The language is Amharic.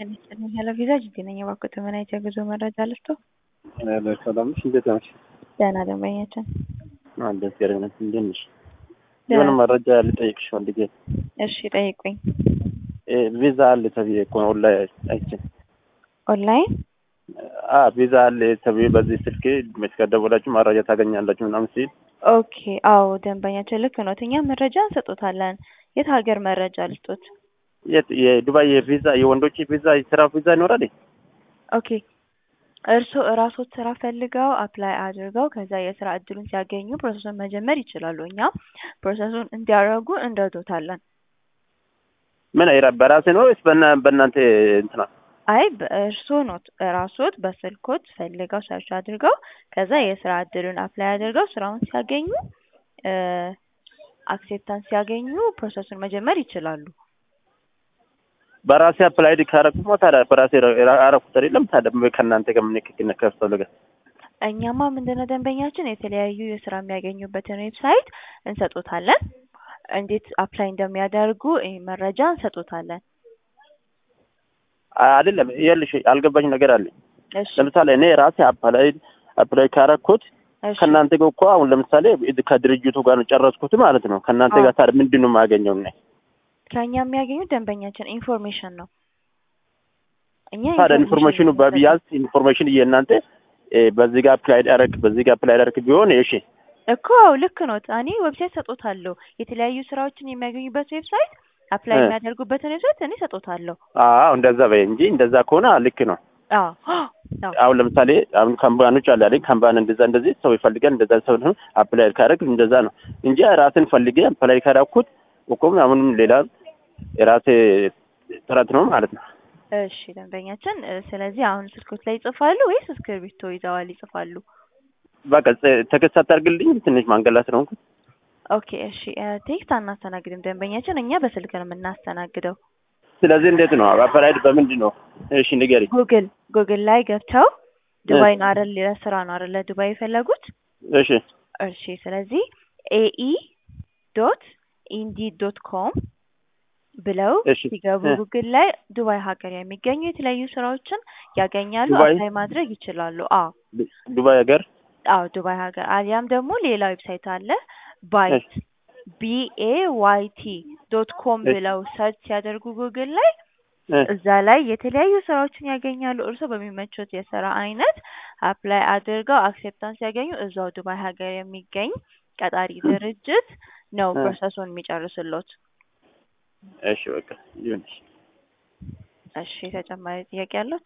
ሄሎ ቪዛ ጅጅ ነኝ። እባክዎት ምን አይነት የጉዞ መረጃ ልስጦ? ሰላም ነሽ? እንዴት ነሽ? ደህና ደንበኛችን። ደስ ያለነት እንዴት ነሽ? የሆነ መረጃ ልጠይቅሽ ፈልጌ። እሺ ጠይቁኝ። ቪዛ አለ ተብዬ እኮ ነው ኦንላይን አይቼ። ኦንላይን አዎ ቪዛ አለ ተብዬ በዚህ ስልክ ከደወላችሁ መረጃ ታገኛላችሁ ምናምን ሲል ኦኬ። አዎ ደንበኛችን ልክ ነው። እኛ መረጃ እንሰጦታለን። የት ሀገር መረጃ ልስጦት? የት የዱባይ የቪዛ የወንዶች ቪዛ የስራ ቪዛ ይኖራል? ኦኬ እርስዎ እራስዎት ስራ ፈልገው አፕላይ አድርገው ከዛ የስራ እድሉን ሲያገኙ ፕሮሰሱን መጀመር ይችላሉ። እኛ ፕሮሰሱን እንዲያደርጉ እንረዶታለን። ምን በራሴ ነው ወይስ በእናንተ እንትና? አይ እርስዎ ኖት እራስዎት በስልኮት ፈልገው ሰርች አድርገው ከዛ የስራ እድሉን አፕላይ አድርገው ስራውን ሲያገኙ አክሴፕታንስ ሲያገኙ ፕሮሰሱን መጀመር ይችላሉ። በራሴ አፕላይ ካረኩማ ታዲያ በራሴ አረኩት አይደለም ታዲያ ከእናንተ ጋር ምን ክክነ ከፈለገ እኛማ ምንድነው ደንበኛችን የተለያዩ የስራ የሚያገኙበትን ዌብሳይት እንሰጦታለን። እንዴት አፕላይ እንደሚያደርጉ መረጃ እንሰጦታለን። አይደለም ይኸውልሽ አልገባኝ ነገር አለኝ። እሺ ለምሳሌ እኔ ራሴ አፕላይ አፕላይ ካረኩት እሺ ከእናንተ ጋር እኮ አሁን ለምሳሌ ከድርጅቱ ጋር ነው ጨረስኩት ማለት ነው። ከእናንተ ጋር ታዲያ ምንድን ነው የማገኘው? እኔ ከእኛ የሚያገኙት ደንበኛችን ኢንፎርሜሽን ነው። እኛ ታዲያ ኢንፎርሜሽኑ በቢያንስ ኢንፎርሜሽን የእናንተ በዚህ ጋር አፕላይ አደረግ በዚህ ጋር አፕላይ አደረግ ቢሆን እሺ እኮ ልክ ነው። እኔ ዌብሳይት ሰጦታለሁ። የተለያዩ ስራዎችን የሚያገኙበት ዌብሳይት አፕላይ እ የሚያደርጉበትን ዌብሳይት እኔ ሰጦታለሁ። አዎ እንደዛ በይ እንጂ እንደዛ ከሆነ ልክ ነው። አዎ አዎ አሁን ለምሳሌ አሁን ካምፓኖች አለ አይደል? ካምፓን እንደዛ እንደዚህ ሰው ይፈልጋል እንደዛ ሰው ነው አፕላይ ካደረግ እንደዛ ነው እንጂ ራስን ፈልጌ አፕላይ ካደረኩት እኮም አሁንም ሌላ የራሴ ጥረት ነው ማለት ነው። እሺ ደንበኛችን፣ ስለዚህ አሁን ስልኮት ላይ ይጽፋሉ ወይስ እስክርቢቶ ይዘዋል ይጽፋሉ? በቃ ተከስ አታርግልኝ ትንሽ ማንገላት ነው። ኦኬ እሺ። ቴክስት አናስተናግድም ደንበኛችን፣ እኛ በስልክ ነው የምናስተናግደው። ስለዚህ እንዴት ነው አፕላይ በምንድን ነው? እሺ ንገሪ። ጉግል ጉግል ላይ ገብተው ዱባይ ነው አይደል? ለስራ ነው አይደል ዱባይ የፈለጉት? እሺ እሺ። ስለዚህ ኤኢ ዶት ኢንዲድ ዶት ኮም ብለው እሺ ሲገቡ እ ጉግል ላይ ዱባይ ሀገር የሚገኙ የተለያዩ ስራዎችን ያገኛሉ። ዱባይ አፕላይ ማድረግ ይችላሉ። አዎ ዱባይ ሀገር አዎ ዱባይ ሀገር አሊያም ደግሞ ሌላ ዌብሳይት አለ ባይት ቢኤ ዋይ ቲ ዶት ኮም እሺ ብለው ሰርች ሲያደርጉ ጉግል ላይ እ እዛ ላይ የተለያዩ ስራዎችን ያገኛሉ። እርስዎ በሚመቹት የስራ አይነት አፕላይ አድርገው አክሴፕታንስ ሲያገኙ እዛው ዱባይ ሀገር የሚገኝ ቀጣሪ ድርጅት ነው እ ፕሮሰሱን የሚጨርስሎት። እሺ በቃ ይሁን። እሺ ተጨማሪ ጥያቄ ያሉት?